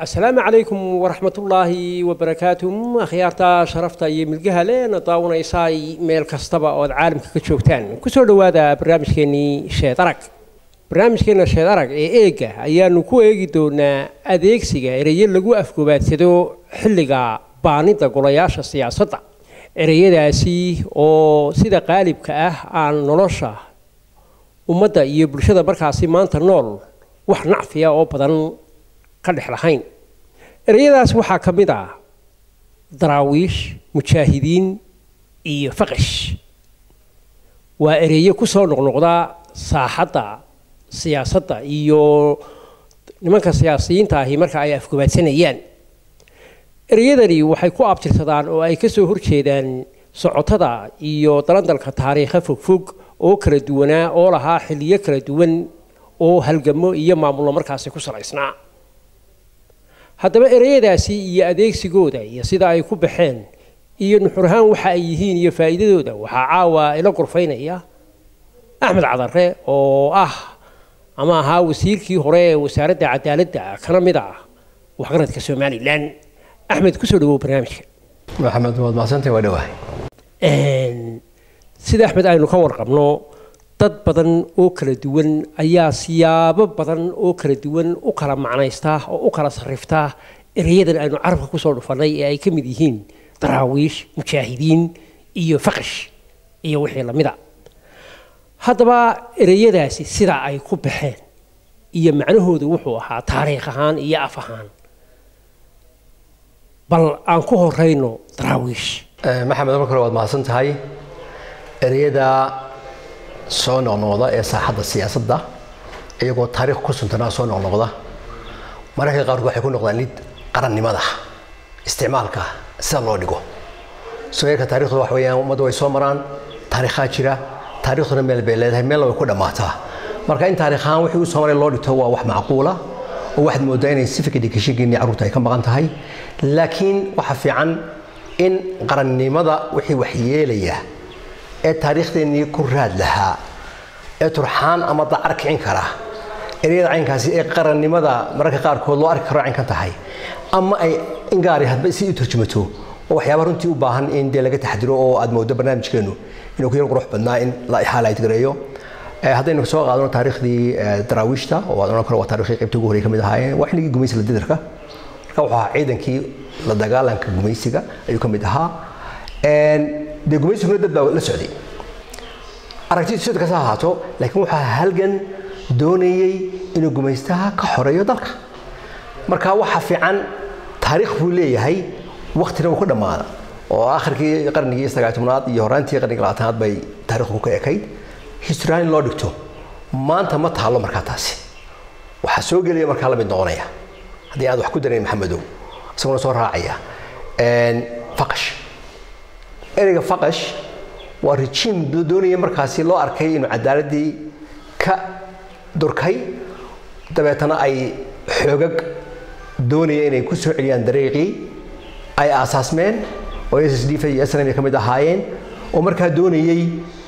asalaamu calaykum waraxmatullaahi wabarakaatuh akhyaarta sharafta iyo milgaha leena daawanaysaay meel kastaba ood caalamka ka joogtaan kusoo dhowaada barnaamijkeenii sheed arag barnaamijkeena sheed arag ee eega ayaanu ku eegi doonaa adeegsiga ereyo lagu afgobaadsado xilliga baanida golayaasha siyaasadda ereyadaasi oo sida qaalibka ah aan nolosha ummadda iyo bulshada markaasi maanta nool wax nacfiya oo badan ka dhex lahayn ereyadaas waxaa ka mid ah daraawiish mujaahidiin iyo faqash waa ereyo ku soo noqnoqda saaxadda siyaasadda iyo nimanka siyaasiyiinta ahi marka ay afgobaadsanayaan ereyadani waxay ku abtirsadaan oo ay ka soo horjeedaan socotada iyo dalandalka taariikha fogfog oo kala duwanaa oo lahaa xilliyo kala duwan oo halgamo iyo maamullo markaasi ku salaysnaa haddaba ereyadaasi iyo adeegsigooda iyo sida ay ku baxeen iyo nuxur ahaan waxa ay yihiin iyo faa'iidadooda waxaa caawa ila gorfaynaya axmed cadare oo ah ama ahaa wasiirkii hore ee wasaaradda cadaaladda kana mid ah waxgaradka somalilan axmed kusoo dhawow barnaamijka maxamed waad macsantay waa dhawahay sida axmed aynu ka warqabno dad badan oo kala duwan ayaa siyaabo badan oo kala duwan u kala macnaystaa oo u kala sarriftaa ereyadan aynu carabka kusoo dhufannay ee ay ka mid yihiin daraawiish mujaahidiin iyo faqash iyo wixii lamida haddaba ereyadaasi sidaa ay ku baxeen iyo macnahoodu wuxuu ahaa taariikh ahaan iyo af ahaan bal aan ku horayno daraawiish maxamed marka hore waad mahadsan tahay ereyada soo noqnoqda ee saaxadda siyaasadda iyagoo taariikh ku suntanaa soo noqnoqda mararka qaarkood waxay ku noqdaan lid qarannimada isticmaalka sida loo dhigo sooyarka taarikhdu wax weeyaan ummadda way soo maraan taariikhaa jira taarikhduna meel bay leedahay meelna way ku dhammaataa marka in taarikh ahaan wixii u soo maray loo dhigto waa wax macquula oo waxaad moodaa inay si fikir dhikashigeennii carruurta ay ka maqan tahay laakiin waxa fiican in qarannimada wixii waxyeelaya ee taariikhdeenii ku raad lahaa ee turxaan ama dacar kicin kara ereyada caynkaasi ee qarannimada mararka qaarkood loo arki karo caynkan tahay ama ay ingaari hadba si u turjumato oo waxyaaba runtii u baahan in dee laga taxdiro oo aad moodo barnaamijkeenu inuu ku yar qurux badnaa in la highlight gareeyo haddaynu soo qaadano taariikhdii daraawiishta oo aad odhan karo waa taariikhdii qaybta ugu horey ka mid ahaayeen waa xilligii gumaysiga didarka marka wuxuu ahaa ciidankii la dagaalanka gumaysiga ayuu ka mid ahaa dee gumaysiguna dad baa la socday aragtidu sida kasta ahaato laakiin waxaa halgan doonayey inuu gumaystaha ka xoreeyo dalka marka waxa fiican taariikh buu leeyahay waktina uu ku dhammaada oo akhirkii qarnigii sagaal tobnaad iyo horaantii qarnigii labaatanaad bay taariikhdu ka ekayd historyaan in loo dhigto maanta ma taalo markaa taasi waxaa soo gelaya markaa la mid noqonaya haddii aad wax ku darayn maxamedow isaguna soo raacaya faqash ereyga faqash waa rejiim doonaya markaasi loo arkay inuu cadaaladii ka durkay dabeetana ay xoogag doonaya inay ku soo celiyaan dariiqii ay aasaasmeen oo s s d iyo snm ka mid ahaayeen oo markaa doonayey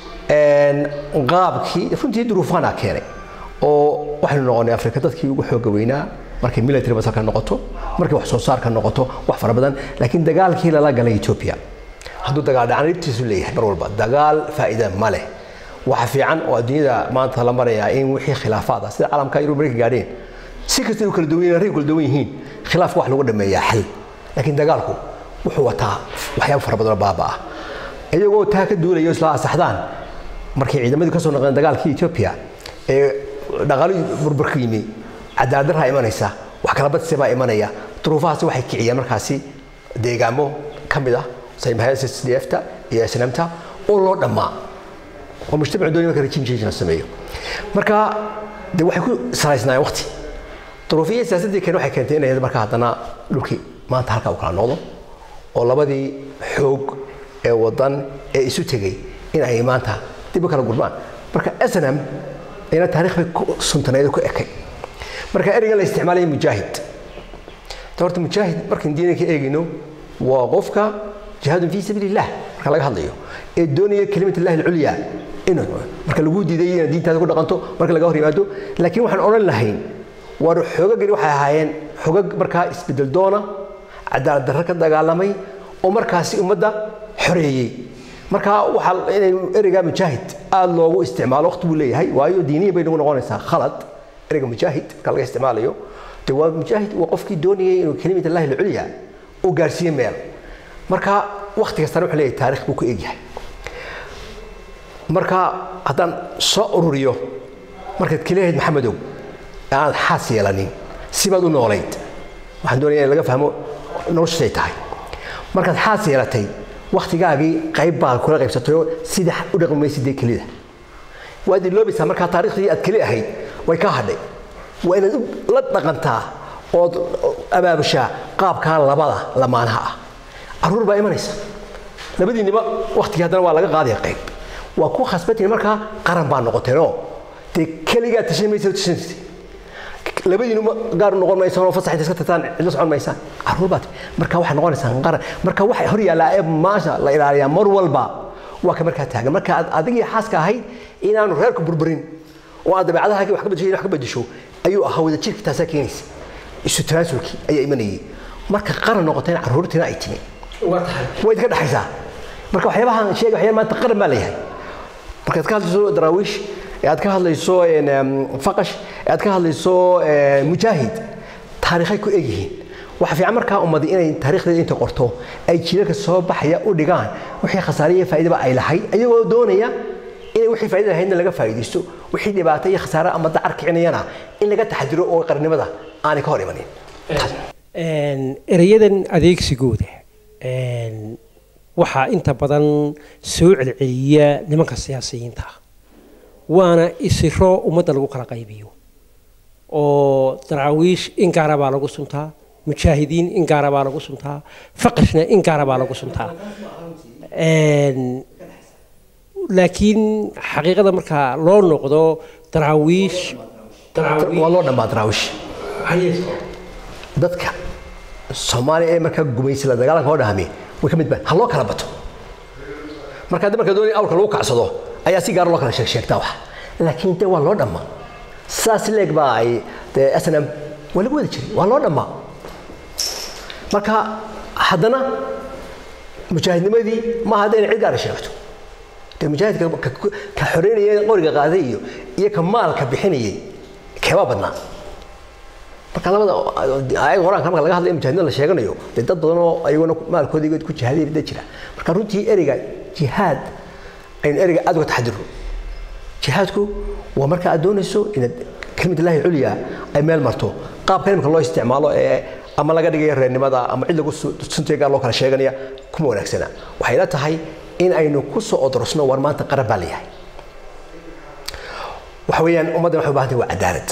qaabkii runtii duruufaana keenay oo waxaynu noqonay afrika dadkii ugu xooga weynaa markay military basalka noqoto markay wax soo saarka noqoto wax fara badan laakiin dagaalkii lala galay ethiopia hadduu dagaal dhacan dhibtiisu leeyahay mar walba dagaal faa'iida ma leh waxa fiican oo adduunyada maanta la marayaa in wixii khilaafaad ah sida caalamka yurub markay gaadheen si kasta u kala duwan yihiin rag kala duwan yihiin khilaafka wax lagu dhameeyaa xal laakiin dagaalku wuxuu wataa waxyaabo fara badan oo baaba ah iyagoo taa ka duulaya isla asaxdaan markay ciidamadii ka soo noqdeen dagaalkii ethiopia ee dhaqaalihii burburka yimi cadaaladdarraa imanaysa wax kala badsi baa imanaya duruufahaasi waxay kiciyeen markaasi deegaamo ka mid ah sdfta iyo snamta oo loo dhammaa oo mujtamac doonaya marka regime change la sameeyo marka de waxay ku salaysnaayeen waqti duruufiya siyaasaddii keen waxay keentay inay marka haddana dhulkii maanta halkaa u kala noqdo oo labadii xoog ee wadan ee isu tegey in ay maanta dib u kala gurmaan marka snm ayna taariikh bay ku suntaneed ku ekay marka ereygan la isticmaalaya mujaahid horta mujaahid markaan diinay ka eegayno waa qofka jihaadun fii sabiili illah marka laga hadlayo ee doonaya kelimat illahi alculya inuu marka lagu diiday inaad diintaada ku dhaqanto marka laga hor yimaado laakiin waxaan odhan lahayn war xoogagani waxay ahaayeen xogag markaa isbedel doona cadaalad darro ka dagaalamay oo markaasi ummadda xoreeyey marka waxaa inay ereyga mujaahid aada loogu isticmaalo waqti buu leeyahay waayo diiniya bay nagu noqonaysaa khalad ereyga mujaahid marka laga isticmaalayo de waa mujaahid waa qofkii doonayay inuu kelimata allahi lculya uu gaarsiiye meel marka waqti kastana wuxuu leeyahay taarikh buu ku egyahay marka haddaan soo ururiyo markaad keliyahayd maxamedow ee aad xaas yeelanin sibaad u noolayd waxaan doonaya in laga fahmo noloshay tahay markaad xaas yeelatay waktigaagii qayb baad kula qaybsatayoo sida u dhaqmi maysid dee kelida waad iloobaysaa markaa taariikhdii aad keli ahayd way ka hadhay waa inaad la dhaqantaa ood abaabushaa qaabkaa labada lamaanaha ah caruur baa imanaysa labadiinniba waktigii haddana waa laga qaadaya qayb waa ku khasbatiin markaa qaran baa noqoteenoo dee keligaa tashan maysa tashanaysa labadiinu gaar noqon maysaan oo fasax iska tataan cidla socon maysaan caruur baad marka waxay noqonaysaan qaran marka waxa hor yaallaa ee maasha la ilaaliyaa mar walba waa ka markaa taagan marka aad adigii xaaska ahayd inaanu reerku burburin oo aad dabeecadahaagii wax ka bedesho wax ka bedesho ayuu ahaa wada jirka taasaa keenaysa isu tanaasulkii ayaa imanayay marka qaran noqoteen caruurtiina ay timi way idinka dhexaysaa marka waxyaabahan sheega waxyaaba maanta qaran baa leeyahay markaad ka hadlayso daraawiish ee aad ka hadlayso faqash ee aad ka hadlayso mujaahid taariikhay ku egyihiin waxa fiican markaa ummadi inay taariikhdeeda inta qorto ay jiilalka soo baxaya u dhigaan wixii khasaare iyo faa'iidaba ay lahayd ayagoo doonaya inay wixii faa'iida lahaydna laga faa'iidaysto wixii dhibaato iyo khasaare ama dacar kicinayana in laga taxadiro oo qarnimada aanay ka hor imanin ereyadan adeegsigooda waxaa inta badan soo celceliya nimanka siyaasiyiinta waana isiro ummadda lagu kala qaybiyo oo daraawiish in gaara baa lagu suntaa mujaahidiin in gaara baa lagu suntaa faqashna in gaara baa lagu suntaa laakiin xaqiiqada markaa loo noqdo daraawiish waa loo dhammaa daraawiish dadka soomaaliya ee markaa gumaysi la dagaalanka oo dhahmi way ka mid baan ha loo kala bato marka hadda marka doonaya awrka lagu kacsado ayaa si gaar loo kala sheeg sheegtaa wax laakiin de waa loo dhammaa saas leeg baa ay dee snm waa lagu wada jiray waa loo dhammaa marka haddana mujaahidnimadii ma hadda inay cid gaara sheegto dee mujaahidka ka xoreynaya qoriga qaaday iyo iyo ka maalka bixinayay keebaa badnaa marka labada ayag quraanka marka laga hadlayo mujaahidnimada la sheeganayo dee dad badan oo ayaguna maalkooda ku jihaadaya dad jira marka runtii ereyga jihaad aynu ereyga aad uga taxadiro jihaadku waa marka aad doonayso inaad kelimad illaahi culya ay meel marto qaabka imika loo isticmaalo ee ama laga dhigayo reernimada ama cid lagu suntiga gaar loo kala sheeganaya kuma wanaagsana waxay la tahay in aynu ku soo odrosno war maanta qaran baa leeyahay waxa weeyaan ummaddan waxay u baahan tahay waa cadaalad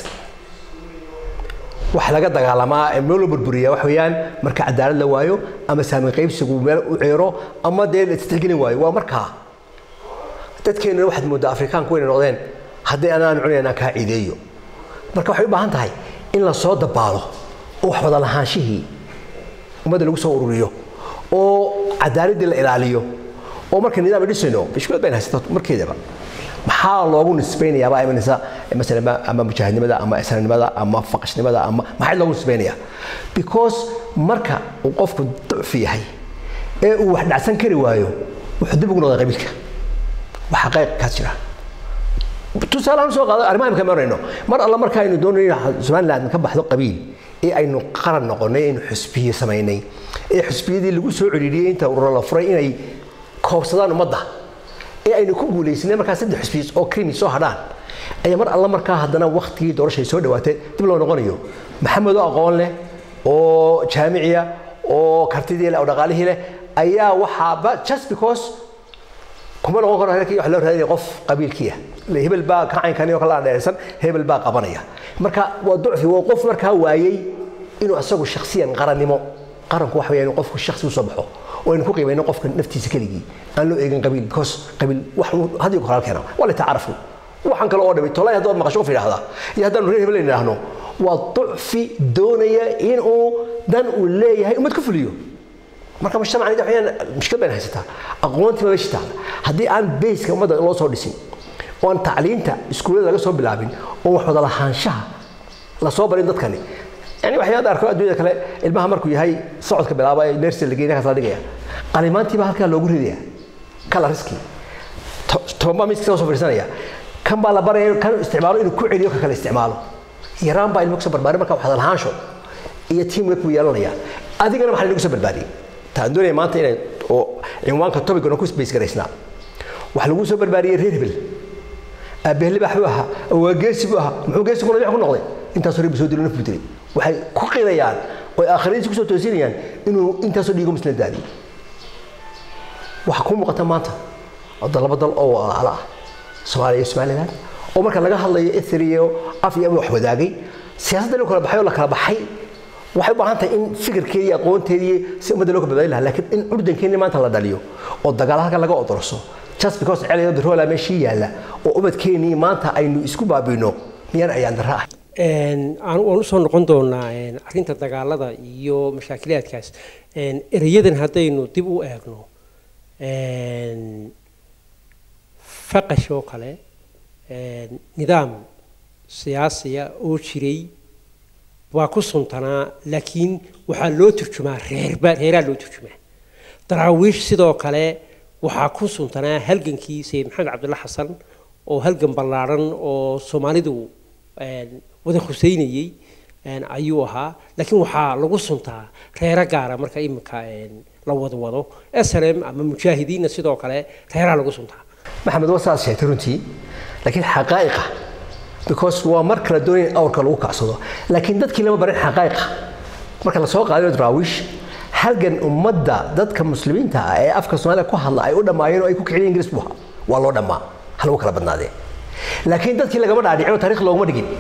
wax laga dagaalamaa ee meel loo burburiyaa wax weeyaan marka cadaalad la waayo ama saamin qaybsigu meel u ceero ama dee la istixgelin waayo waa markaa dadkeennana waxaad mooddaa afrikaanku inay noqdeen haddii anaan cunayn aan kaa ciideeyo marka waxay u baahan tahay in la soo dabaalo oo wax wada lahaanshihii ummadda lagu soo ururiyo oo cadaaladdii la ilaaliyo oo marka nidaam dhisayno mushkilad bayn haysata markeedaba maxaa loogu nisbaynayaa baa imanaysa masalan ama mujaahidnimada ama islanimada ama faqashnimada ama maxay loogu nisbaynayaa because marka uu qofku ducfi yahay ee uu wax dhacsan kari waayo wuxuu dib ugu noqday qabiilka waxa qayb kaas jira tusaalahaan soo qaado arrimaha imika marayno mar alla marka aynu doonayno somaliland ka baxdo qabiil ee aynu qaran noqonay aynu xusbiye samaynay ee xusbiyadii lagu soo celiliyey inta ururo la furay inay koobsadaan ummadda ee aynu ku guulaysanay markaa saddex xusbiye oo krimi soo hadhaan ayaa mar alla markaa haddana waktigii doorashay soo dhawaatay dib loo noqonayo maxamed oo aqoon leh oo jaamiciya oo kartidii leh oo dhaqaalihii leh ayaa waxaaba just because kuma noqon karo halkii wax loo raadinaya qof qabiilkii ah hebel baa kacaynkan oo kala dheeraysan hebel baa qabanaya marka waa ducfi waa qof markaa waayey inuu asagu shakhsiyan qarannimo qaranku waxa weeyaan qofku shakhsi u soo baxo oo aynu ku qiimayno qofka naftiisa keligii aan loo eegin qabiil because qabiil wax hadiyo koraal keena waa la tacaarafu waxaan kale oo dhamay tolay haddaad maqasho qof yidhaahdaa iyo haddaanu reer hebel idhaahno waa ducfi doonaya inuu dan uu leeyahay ummad ku fuliyo marka mujtamacani waxayaan mushkilad bayna haysataa aqoontii ma meesha taala haddii aan bayska ummadda loo soo dhisin oo aan tacliinta iskuullada laga soo bilaabin oo wax wada lahaanshaha la soo barin dadkani yani waxyaad arko adduunyada kale ilmaha markuu yahay socodka bilaaba ee nersi la geynaya kaas la dhigaya qalimaantiiba halkaa loogu ridaya kala riski tobanbaa miiska soo fadhiisanaya kan baa la baraya kan isticmaalo inuu ku celiyo ka kale isticmaalo yaraan baa ilmo kusoo barbaarin marka waxaad lahaansho iyo teamwork buu yeelanaya adigana maxaa lagu soo barbaariyey taan doonaya maanta inay oo cinwaanka tobigana ku space garaysnaa waxaa lagu soo barbaariyey reer hebel aabbehle baax buu ahaa waa geesi buu ahaa muxuu geesi kuna ku noqday intaasoo reer buu soo dilay naf buu dilay waxay ku qirayaan oo aakhiradiisa kusoo toosinayaan inuu intaasoo dhiigo muslim daadiyey waxaa kuu muuqata maanta wadda laba dal oo walaalo ah soomaaliya iyo somaliland oo marka laga hadlayo ethri iyo af iyo wax wadaagay siyaasadda loo kala baxay oo la kala baxay waxay u baahan tahay in fikirkeedii iyo aqoonteedii si ummadda loo kabadbaadi lahaa laakiin in curdankeeni maanta la dhaliyo oo dagaal halka laga odorso just because celiyo diroola meeshii yaalla oo ubadkeenii maanta aynu isku baabino miyaan ayaan darra ah waan usoo noqon doonaa arrinta dagaalada iyo mashaakilaadkaas ereyadan haddaynu dib u eegno faqash oo kale nidaam siyaasiya oo jiray waa ku suntanaa laakiin waxaa loo turjumaa reerba reeraa loo turjumaa daraawiish sidoo kale waxaa ku suntanaa halgankii sayid maxamed cabdulla xasan oo halgan ballaadhan oo soomaalidu wada huseynayey ayuu ahaa laakiin waxaa lagu suntaa reero gaara marka iminka la wada wado slm ama mujaahidiinna sidoo kale reeraa lagu suntaa maxamed waa saas sheegtay runtii laakiin xaqaa'iqa because waa mar kala doonaya in awrka lagu kacsado laakiin dadkii lama barin xaqaa'iqa marka lasoo qaadayo daraawiish halgan ummadda dadka muslimiinta ah ee afka soomaaliya ku hadla ay u dhammaayeen oo ay ku kiciyeen ingiriis buu ahaa waa loo dhammaa ha lagu kala badnaadee laakiin dadkii lagama dhaadhicin oo taariikh looguma dhigin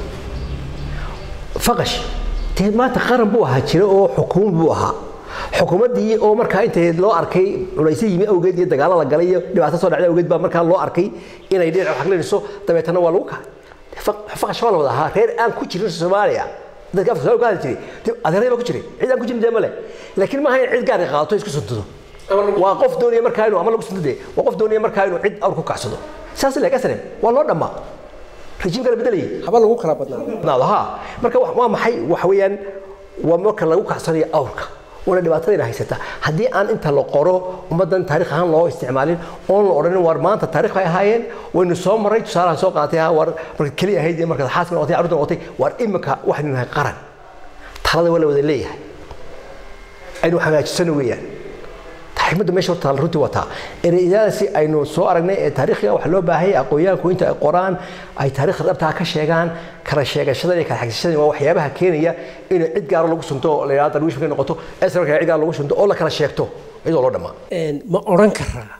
faqash dee maanta qaran buu ahaa jira oo xukuumad buu ahaa xukuumaddii oo markaa intay loo arkay culaysyo yimi awgeed iyo dagaalo la galay iyo dhibaato soo dhacday awgeed baa markaa loo arkay inay dhinac xaqlinayso dabeetana waa lagu kacay faqash waa la wada ahaa reer aan ku jirin soomaaliya dadka afka soomaaliya ku hadli jiray adeeradii baa ku jiray cid aan ku jirin dee male laakiin maaha in cid gaar qaadato isku suntado waa qof doonaya markaa inuu ama lagu suntade waa qof doonaya markaa inuu cid awr ku kacsado saas leeg aslan waa loo dhammaa rejiim kala bedelayay haba lagu kala badnaado badnaado ha marka waa maxay waxa weeyaan waa marka lagu kacsanayo awrka una dhibaatadayna haysata haddii aan inta la qoro ummaddan taarikh ahaan loo isticmaalin oon la odhanin war maanta taarikh bay ahaayeen waynu soo marray tusaalaha soo qaatay ha war marka keliya ahayd iyo marka xaaska noqotay carruurta noqotay war imika waxaynu nahay qaran talada waa la wada leeyahay aynu hagaajisano weeyaan xikmadda meesha horta runtii wataa ereyadaasi aynu soo aragnay ee taariikhga waxaa loo baahaya aqoonyahanku inta ay qoraan ay taariikhda dhabtaa ka sheegaan kala sheegashada iyo kala xagsashada waa waxyaabaha keenaya in cid gaaro lagu sunto oo la yidhahdo darwiish markay noqoto esra cid gaaro lagu sunto oo la kala sheegto iyadoo loo dhammaa ma odhan karaa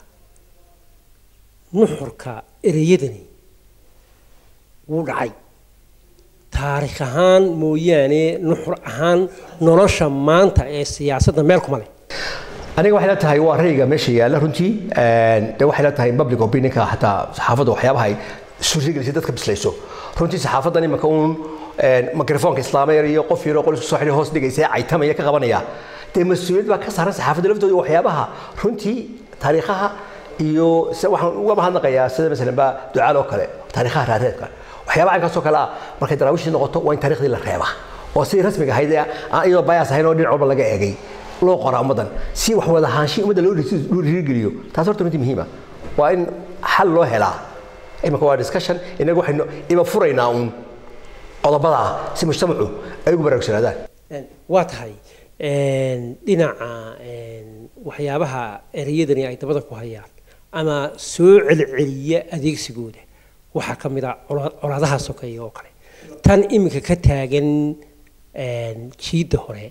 nuxurka ereyadani wuu dhacay taarikh ahaan mooyaane nuxur ahaan nolosha maanta ee siyaasadda meel kuma leh aniga waxay la tahay waa rayga meesha yaalla runtii de waxay la tahay public opinionka xataa saxaafadda waxyaabaha ay suurtagelisay dadka bislayso runtii saxaafaddan imika uun mikrofoonka islaamaya iyo qof yaroo qol isku soo xidhay hoos dhigaysa caytamaya ka qabanaya dee mas-uuliyad baa ka saaran saxaafadda laftooda waxyaabaha runtii taariikhaha iyo waxaan uga mahadnaqayaa sida masalan baa ducaal oo kale taariikhaha raareedka waxyaabaha caynkaasoo kale ah markay daraawiishii noqoto waa in taariikhdii la reebaa oo sidii rasmiga ahayd aan iyadoo bayaas ahayn oo dhinac walba laga eegay loo qoraa ummaddan si wax wada ahaanshihi ummadda loo dhiirigeliyo taas horta runtii muhiima waa in xal loo helaa imika waa discussion inagu waxaynu iba furaynaa uun qodobada ah si mujtamacu ay ugu baraarugsanaadaan waa tahay dhinaca waxyaabaha ereyadani ay dabada ku hayaan ama soo celceliya adeegsigooda waxaa ka mid a colaadaha sokeeya oo kale tan iminka ka taagan jiidda hore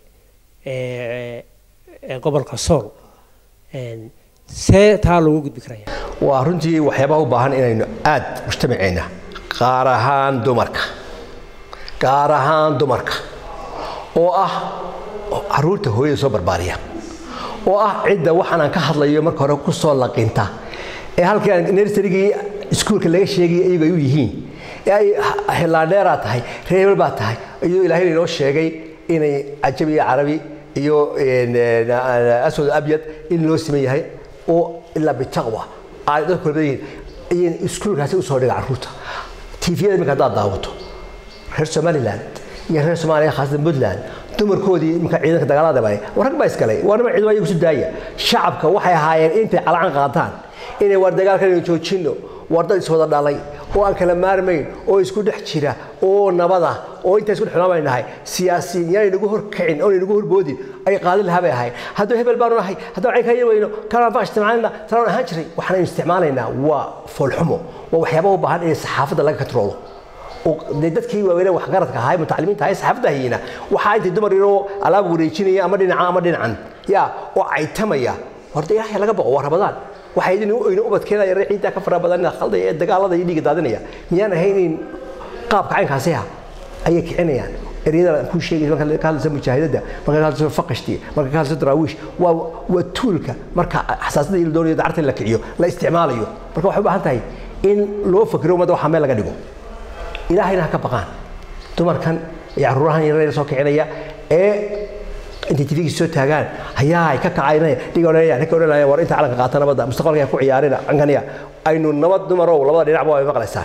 gobolka sool see taa loogu gudbi karaya waa runtii waxyaabaha u baahan inaynu aad mujtamaceenna gaar ahaan dumarka gaar ahaan dumarka oo ah caruurta hooyada soo barbaariya oo ah cidda waxaan aan ka hadlayo marka hore ku soo laqinta ee halkii aan nersarigii iskuulka laga sheegaya iyagu ay u yihiin ee ay hilaandheeraa tahay reebel baa tahay iyadoo ilaahay inoo sheegay inay cajabi iyo carabi iyo aswad abyad in loo siman yahay oo ilaa bitaqwa ay dadku kala badan yihiin ayay iskuulkaasi usoo dhiga carruurta tiifiyada iminka haddaad daawato reer somaliland iyo reer soomaaliya khaasatan puntland dumarkoodii iminka ciidanka dagaalada bay rag baa isgalay waa nima ciidan ayagu isu daaya shacabka waxay ahaayeen intay calacan qaataan inay war dagaalkan aynu joojinno war dad iswada dhalay oo aan kala maarmayn oo isku dhex jira oo nabada oo intaa isku dhexnaan bay nahay siyaasiyiin yaanay nagu horkicin oonay nagu horboodin ay qaadin lahaa bay ahayd hadduu hebel baanu nahay hadduu cayn ka yar weyno kanaan baa isticmaalayna tanaan ahaan jiray waxaanaynu isticmaalaynaa waa foolxumo waa waxyaaba u baahan in saxaafadda laga katroolo dee dadkii waaweynee waxgaradka ahaa mutacalimiinta ahaa saxaafadda hayeyna waxaa intay dumar yaroo alaab wareejinaya ama dhinaca ama dhinacan ya oo caytamaya horta ilaahay laga baqo waa rabadaan waxay idin aynu ubadkeena yare ciiddaa ka fara badan khaldaya ee dagaalada iyo dhiiga daadinaya miyaan ahayn in qaabka caynkaasi ah ayay kicinayaan eryada kuu sheegaysa marka ka hadlaysa mujaahidada marka ka hadlaysa faqashti marka ka hadlaysa daraawiish waa waa tuulka marka xasaasada iyo doonayo dacarta la kiciyo la isticmaalayo marka waxay u baahan tahay in loo fakiro ummadda waxaa meel laga dhigo ilaahayna ha ka baqaan dumarkan iyo caruurahan yareer soo kicinaya ee intay tvgii soo taagaan hayaa ka kacaynaya dhiga odhanaya ninka odhanaya war inta calanka qaata nabadda mustaqbalka ku ciyaarina cankaniya aynu nabad dumarow labada dhinacba way maqlaysaan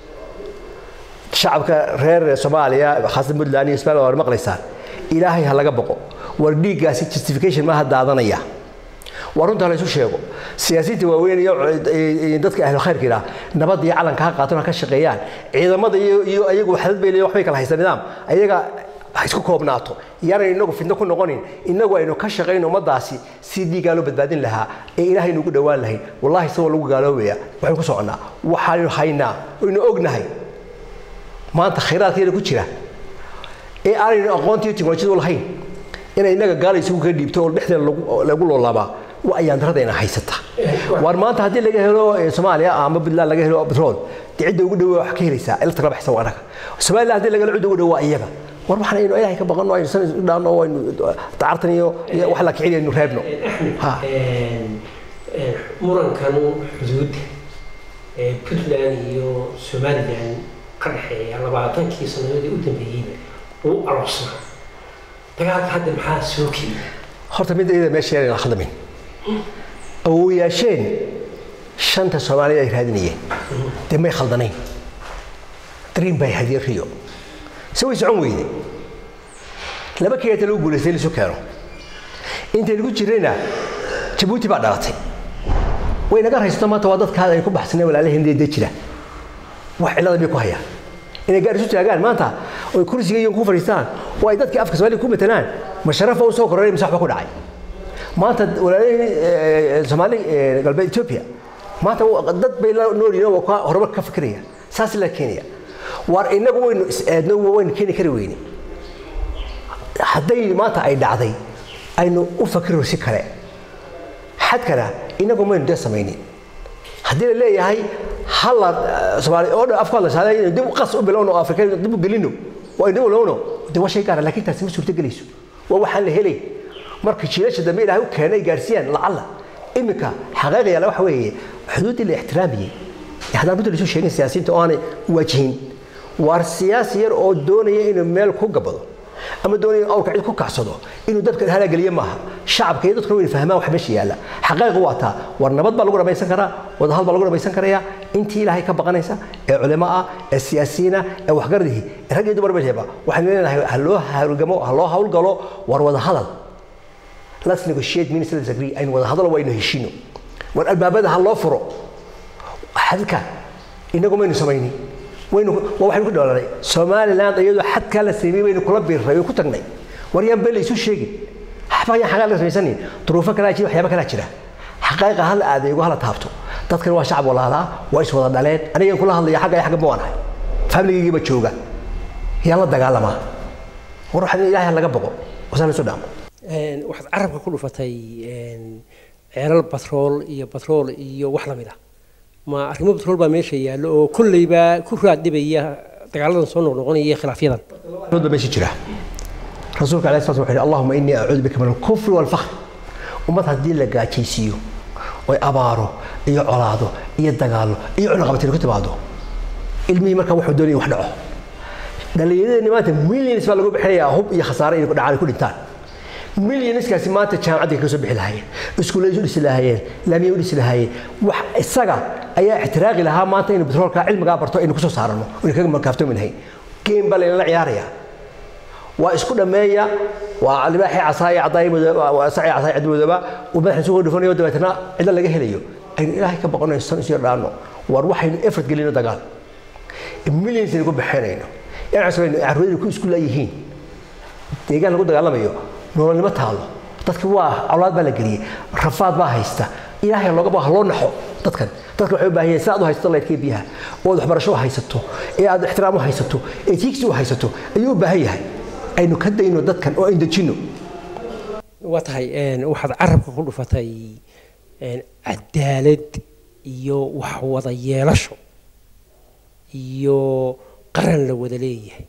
shacabka reer soomaaliya khaasatan puntland iyo ismaaliya waa maqlaysaan ilaahay ha laga boqo war dhiiggaasi justification maaha daadanaya waa runta la isu sheego siyaasiyiinta waaweyn iyo dadka ahlu khayrka idhaa nabad iyo calanka ha qaataan ha ka shaqeeyaan ciidamada iyo iyo ayagu waxdad bay leeyihin waxbay kala haysta nidaam ayaga ha isku koobnaato yaanaynu inagu fitno ku noqonin inagu aynu ka shaqayno ummaddaasi si dhiigaa loo badbaadin lahaa ee ilaahay nugu dhowaan lahayn wallahi isagoo lagu gaaloobaya waxaynu ku soconnaa waxaanu haynaa oynu ognahay maanta khayraadkeena ku jira ee aanaynu aqoontiiyo teknolojiyadu lahayn inay inaga gaala isugu ka dhiibto oo dhexdeeda lagu loolaabaa waa ayaan daradayna haysata waar maanta haddii laga helo soomaaliya ama puntland laga helo petrol dee cidda ugu dhowe wax ka helaysaa ilata kala baxsan waa anaga somaliland haddii laga helo cidda ugu dhowe waa iyaga war waxaan aynu ilaahay ka baqanno aynu san isu dhaanno aynu dacartan iyo wax la kicin aynu reebno murankan xuduudda ee puntland iyo somaliland ka dhexeeya labaatankii sannadoodii u dambeeyeyba uu aloosnaa dagaalka hadda maxaa soo keenay horta mid iyada meesha yar khaldamin awooyaasheen shanta soomaalida ay raadinayeen dee may khaldanayn dream bay hadiyeen riyo se way socon weyde laba keeta lagu guulaystay in lisu keeno intay lagu jirayna jabuuti baa dhalatay way naga haysato maanta waa dadka ay ku baxsaneen walaalaheen dee jira wax cillada bay ku hayaan inay gaar isu taagaan maanta oy kursiga iyo ku fadhiistaan oo ay dadkii afka soomaaliya ku matalaan ma sharafa u soo kororey mise waxba ku dhacay maanta walaalaheen soomaali galbeed ethiopia maanta dad bay la nool yihiin oo horumar ka fikiraya saas la keenaya waar inagu waynu is-aadno waynu keeni kari weyne hadday maanta ay dhacday aynu u fakiro si kale xadkana inagu maynu dee samaynin haddii la leeyahay halla soomaali oo dhan afku hadlashaada inaynu dib qas u bilowno oo afrika dib u gelino oo aynu dib u lowno dee waa shay gaara laakiin taasi ma suurto gelayso waa waxaan la helay marka jiilasha dambe ilaahay u keenay gaarsiiyaan lacalla iminka xaqaaqa yaala waxa weeye xuduuddii la ixtiraamiyey haddaan runta laisu sheegin siyaasiyiinta oo aanay waajihin waar siyaasi yar oo doonaya inuu meel ku gabado ama doonaya inuu awrka cid ku kacsado inuu dadka halaageliye maaha shacabka iyo dadkuna wayna fahmaan wax meesha yaalla xaqaaqa waa taa war nabad baa lagu dhamaysan karaa wadahal baa lagu dhamaysan karayaa intii ilaahay ka baqanaysa ee culimo ah ee siyaasiyiina ee waxgaradihi ee rag iyo dumar meeshaba waxaynu leenahay ha loo hawlgamo ha loo hawlgalo war wada hadal let's negotiate means let's agree aynu wada hadalo waynu heshiino war albaabada ha loo furo xadka inagu maynu samaynin waynu waa waxaynu ku dhoolanay somaliland iyadoo xadkaa la sameeyey baynu kula biirray way ku tagnay war yaan been laysu sheegin waxba yaan xaqaa laga samaysanin duruufo kalaa jira waxyaaba kalaa jira xaqaaqa hala adeego hala taabto dadkan waa shacab walaalaa waa is wada dhaleen anigan kula hadlaya xagga xagga ma waanahay familigaygiiba jooga yaan la dagaalamaa war waxaa ilaahay laga boqo wasaan isu dhaamo waxaad carabka ku dhufatay ceelal batrool iyo batrool iyo wax lamid ah ma arrimo batrool baa meesha yaallo oo kolleyba ku raaddhibaya dagaaladan soo noqnoqonaya iyo khilaafyadan ba meesha jira rasuulka alayhi salatu wuxuu yidhi allahuma innii acuudu bika min alkufri waalfakhr ummad haddii la gaajaysiiyo oy abaaro iyo colaado iyo dagaallo iyo cunaqabatiin ku timaado ilmihii markaa wuxuu doonaya wax dhaco dhallinyaradeenni maanta millions baa lagu bixinayaa hub iyo khasaare inay dhacaan ku dhintaan millionskaasi maanta jaamacadda ka soo bixi lahaayeen iskuuladii u dhisi lahaayeen laamiya u dhisi lahaayeen wax isaga ayaa ixtiraaqi lahaa maanta inuu betroolka cilmigaa barto aynu kusoo saarano aynu kaga markaaftoomi lahayn game baa laynala ciyaarayaa waa isku dhammeeya waa libaaxii casaaya cadaayi saci casaaya cid madooba uu madaxa isugu dhufanayo dabeetana cidla laga helayo aynu ilaahay ka boqonayno san isu dhaano war waxaynu effort gelino dagaal millions aynu ku bixinayno inaan carruuraynu ku isku leeyihiin deegaan lagu dagaalamayo nololnimo taalo dadki waa awlaad baa la geliyey rafaad baa haysta ilaahay loogaba ha loo naxo dadkan dadka waxay u baahan yihiin si aad u haysato laydkii biyaha oo aad waxbarasho u haysato ee aad ixtiraam u haysato ee tiigsi u haysato ayuu u baahan yahay aynu ka dayno dadkan oo aynu dejinno waa tahay waxaad carabka ku dhufatay cadaalad iyo wax wada yeelasho iyo qaran la wada leeyahay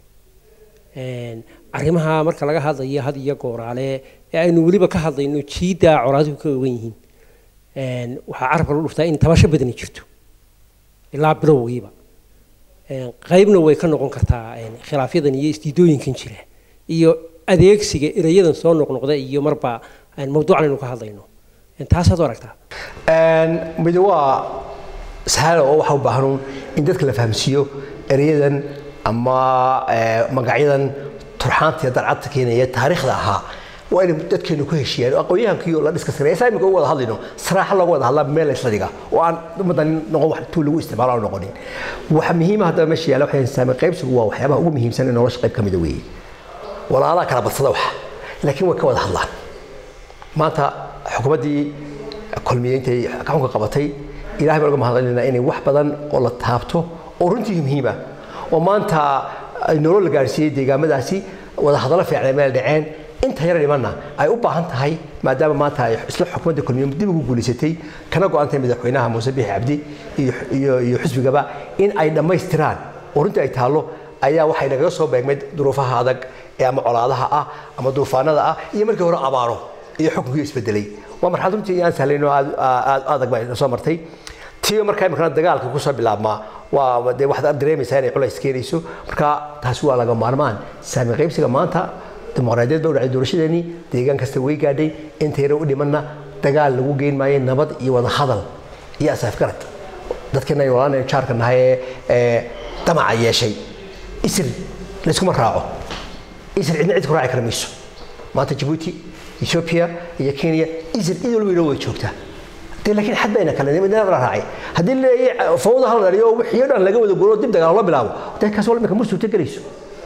arrimaha marka laga hadlayo had iyo gooraale ee aynu weliba ka hadlayno jiiddaa colaaduhu ka ogan yihiin waxaa carabka lagu dhuftaa in tabasho badani jirto ilaa bilowgiiba qaybna way ka noqon kartaa khilaafyadan iyo isdiidooyinkan jira iyo adeegsiga erayadan soo noqnoqda iyo marba mawduucan aynu ka hadlayno taasaad u aragtaa mid waa sahal oo waxa u baahan in dadka la fahamsiiyo erayadan ama magacyadan turxaanta iyo darcadta keenaya taariikhda ahaa waa inay dadkeenu ku heshiiyaan aqoonyahankiiyo la dhiska sareeya saa imika ugu wada hadlayno saraaxa looga wada hadlaa meel isla dhiga oo aan ummaddan noqon wax tuu lagu isticmaalo aan noqonin waxa muhiima haddaba meesha yaalla waxay saamay qaybsigu waa waxyaabaha ugu muhiimsan ee nolosha qayb ka mida weeye walaalaha kala badsada waxa laakiin way ka wada hadlaan maanta xukuumaddii kulmiyeintay gacanka qabatay ilahay baan uga mahadcelinaynaa inay wax badan oo la taabto oo runtii muhiima oo maanta nolol la gaarsiiyey deegaamadaasi wada hadallo fiican meel dhaceen inta yar dhimanna ay u baahan tahay maadaama maanta ay isla xukuumadda kulmiye dib ugu guulaysatay kana go-antay madaxweynaha muuse biixi cabdi iyo iyo xisbigaba in ay dhammaystiraan oo runtii ay taallo ayaa waxay nagaga soo beegmay duruufaha adag ee ama colaadaha ah ama duufaanada ah iyo markii hore abaaro iyo xukunkii isbedelay waa marxalad runtii aan sahlayn oo aad adag baa soo martay tiyo markaa imikana dagaalka kusoo bilaabmaa waa dee waxaad dareemaysaa inay culays keenayso marka taasi waa laga maarmaan saami qaybsiga maanta dimuqraadiyad baa u dhacday doorashadeenii deegaan kasta way gaadhay inta yara u dhimanna dagaal lagu geyn maayo nabad iyo wada hadal iyo asaafgarad dadkeena ay walaanay jaarka nahay ee damaca yeeshay isir layskuma raaco isir cidna cid ku raaci kara mayso maanta jabuuti ethiopia iyo kenya isir cid walba inoo way joogtaa dee laakiin xad bayna kale midna la raacay haddii leeyahay fawda hal dhaliyo wixii dhan laga wada guuro dib dagaal loo bilaabo dee kaas wal imika ma suurto gelayso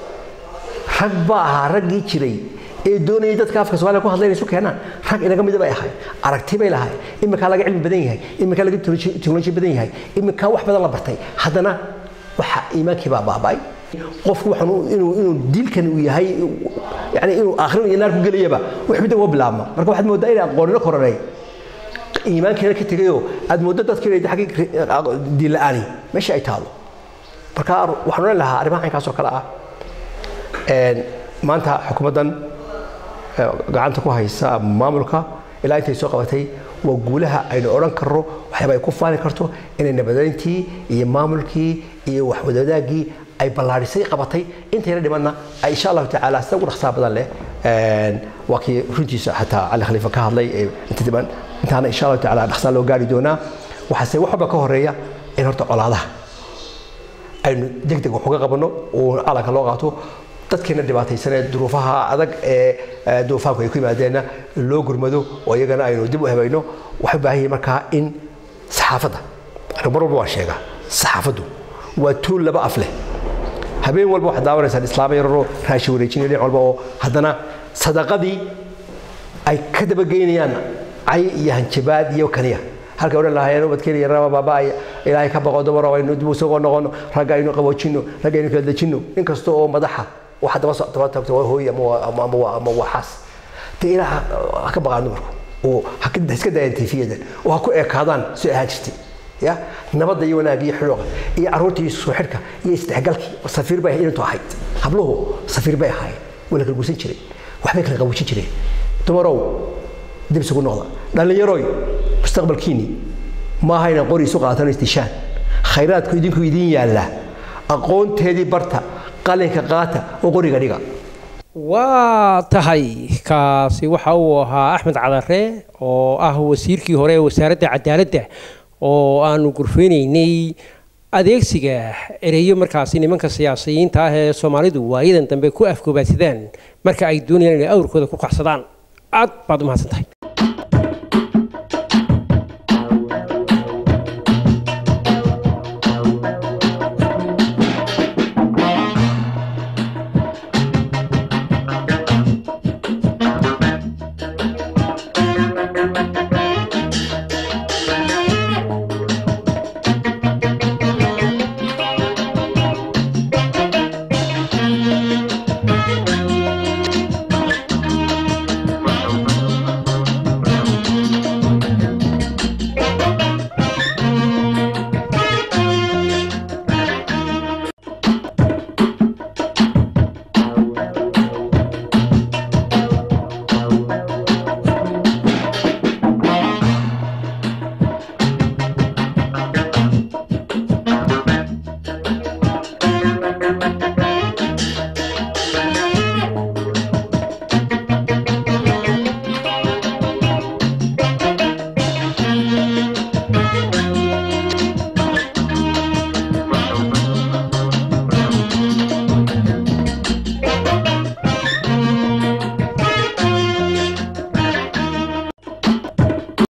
rag baa ahaa raggii jiray ee doonayay dadka afka soomaaliya ku hadlayna isu keenaan rag inaga mida bay ahay aragti bay lahay iminkaa laga cilmi badan yahay iminkaa laga teknoloji badan yahay iminkaa wax badan la bartay haddana waxa iimaankii baa baaba'ay qofku waxaan inuu inuu diilkan uu yahay yani inuu aakhiro iyo naar ku gelayaba wax midda uga bilaabma marka waxaad moodaa inay aqoonino koranay iimaankeena ka tegayoo aad mooddo dadka inay xaggii diin la'aani meesha ay taalo marka waxaan odhan lahaa arrimaha caynkaas oo kale ah maanta xukuumaddan gacanta ku haysa maamulka ilaa intay soo qabatay waa guulaha aynu odhan karno waxyaaba ay ku faani karto inay nabadayntii iyo maamulkii iyo waxwadadaagii ay ballaadhisay qabatay intayna dhimanna ay insha allahu tacaala sida ugu dhaqsaha badan leh waa kii runtiisa xataa cali khaliifa ka hadlay inta dhiman intaana insha allahu tacaala dhaqsaa loo gaari doonaa waxaase wax walba ka horeeya in horta colaadaha aynu deg deg wax uga qabanno oo calanka loo qaato dadkeena dhibaataysanee duruufaha adag ee duufaanku ay ku yimaadeenna loo gurmado oo iyagana aynu dib u habayno waxay u baahan yihin markaa in saxaafadda anigu mar walba waan sheegaa saxaafaddu waa tuul laba af leh habeen walba waxaad daawanaysaan islaamo yararoo raashi wareejinaya dhinac walba oo haddana sadaqadii ay ka dabageynayaan cay iyo hanjabaad iyo kaniya halkay odhan lahaayeen ubadkeena yaraba baaba ilaahay ka baqo dumaro aynu dib usagoo noqono ragga aynu qaboojinno ragga aynu kala dejinno nin kasta oo madaxa waxa daba daba tagto waa hooy ama ama ama waa xaas dee ilaa ha ka baqaan dumarku oo ha iska daayaan tiifiyadan oo ha ku ekaadaan si ahaa jirtay ya nabadda iyo wanaagga iyo xidhooqa iyo carruurta iyo soo xidhka iyo isdhexgalkii safiir bay inantu ahayd habluhu safiir bay ahaayeen waa la kala guursan jiray waxbay kala qaboojin jireen dumarow dib isugu noqda dhallinyaroy mustaqbalkiinni maaha inaan qori isu qaatano istishaan khayraadku idinku idiin yaalla aqoonteedii barta qalinka qaata oo qoriga dhiga waa tahay kaasi waxa uu ahaa axmed cadare oo ah wasiirkii hore ee wasaaradda cadaaladda oo aanu gurfeynaynay adeegsiga ereyo markaasi nimanka siyaasiyiinta ah ee soomaalidu waayadan dambe ku afgoobaadsadaan marka ay doonayaan inay awrkooda ku kacsadaan aad baad u mahadsan tahay